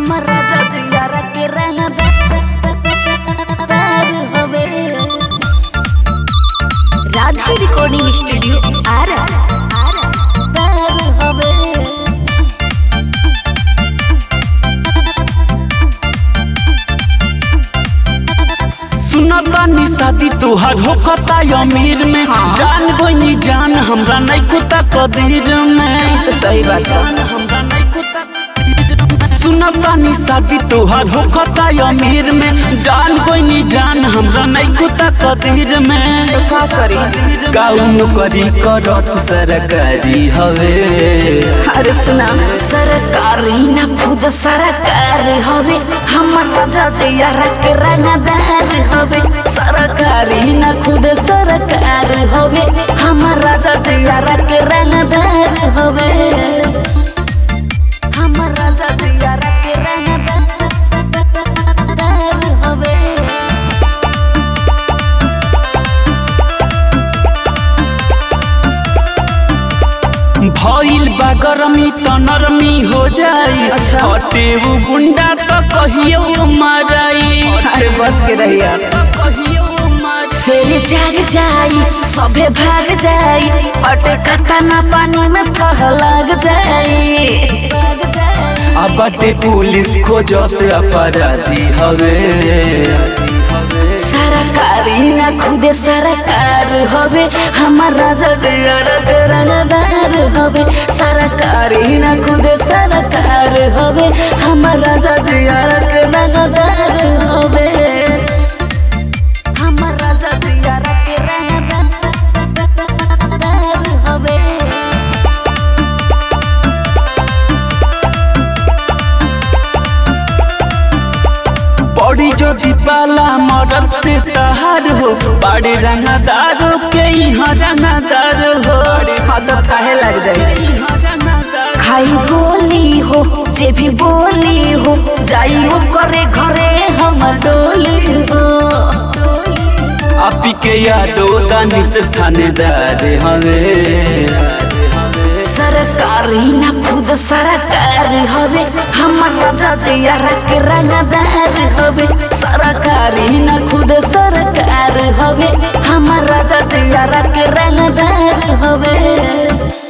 हमर राजा जियारा के रंगदार हवे राधा रिकॉर्डिंग स्टूडियो आरा आरा दार हवे सुनतानी शादी तोहर होकता अमीर में जान गोनी जान हमरा नहीं कुता कदीर में तो सही बात है जान हमरा नहीं कुता सुनतानी शादी तोहर होकता अमीर में जान गोनी जान हमरा नहीं कुता कदीर में तो का करी गाउँ करी करत सरकारी हवे अरे सुना सरकारी ना खुद सरकार हवे हमर राजा जियारा के रंगदार हवे सरकारी ना खुद सरकार हवे हमर राजा जियारा के रंगदार हवे हमर राजा जियारा के रंगदार हवे भइल बा गरमी त नरमी हो जाई अच्छा। हटे उ गुंडा त कहियो मराई अरे बस के रहिया त कहियो मराई से जाग जाई सभे भाग जाई अटकता ना पानी में कह लग जाई अब बाटे पुलिस खोजत अपराधी हवे सरकारी ना खुदे सरकार हवे हमार राजा जियर के रंगदार हवे सरकारी ना खुदे सरकार हवे हमार राजा जियर के रंगदार हवे हमार राजा जियर के रंगदार हवे बड़ी ज्योति पाला मदद से तहार हो बड़े रंगदारों के यहाँ रंगदार हो हाँ तो काहे लग जाई यहाँ रंगदार खाई गोली हो जे भी बोली हो जाई हो करे घरे हम डोली हो आपी के यादो दानी से थानेदार हवे सरकारी ना खुद सरकार हवे हमर राजा जियारा के रंगदार हवे सरकारी ना खुद सरकार हवे हमर राजा जियारा के रंगदार हवे